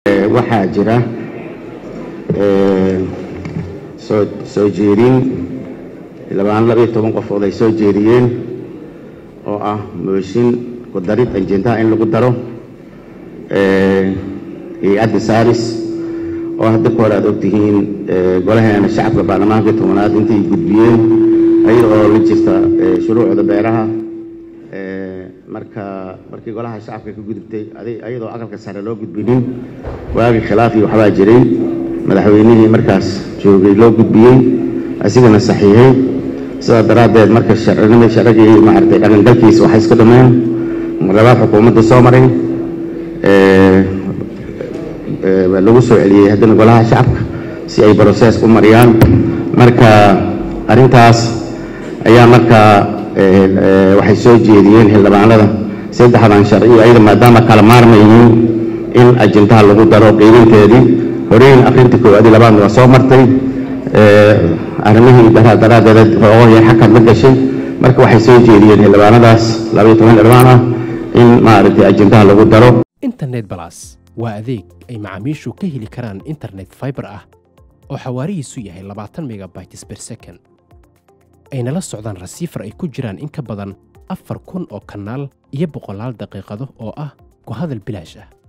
waxaa jira soo soo jeedin labaan laba iyo toban qofood ay soo jeediyeen oo ah mooshin ku darid ajendaha in lagu daro hay-adda saaris oo hadda ka hore aad ogtihiin golaheena shacabka baarlamaankii tobanaad intay gudbiyeen ayada oo la jirta shuruucda beeraha marka markii golaha shacabka ka gudubtay ayadoo aqalka sare loo gudbinin waagii khilaaf iyo waxbaa jiray madaxweynihii markaas joogay loo gudbiyey asigana saxiixay sidaa daraaddeed marka sharcinimii sharcigii maaragtay dhaqangalkiisa waxay iska dhameen labaad xukuumadda soo maray lagu soo celiyey haddana golaha shacabka si ay brosees u mariyaan marka arrintaas ayaa markaa waxay soo jeediyeen xildhibaanada saddexdan sharci ayada maadaama kala maarmaynin in ajendaha lagu daro qiiminteedii horeyn akrinta koowaadii labaadna waa soo martay arrimihii daraa daraaddeed hoogohii xakad la gashay marka waxay soo jeediyeen xildhibaanadaas labaiyo toban xildhibaan ah in maaragtay ajendaha lagu daro internet balas waa adeeg ay macaamiishu ka heli karaan internet fiber ah oo xawaarihiisu yahay labaatan megabytes per second ayna la socdaan rasiifar ay ku jiraan in ka badan afar kun oo kanaal iyo boqolaal daqiiqado oo ah ku hadal bilaash ah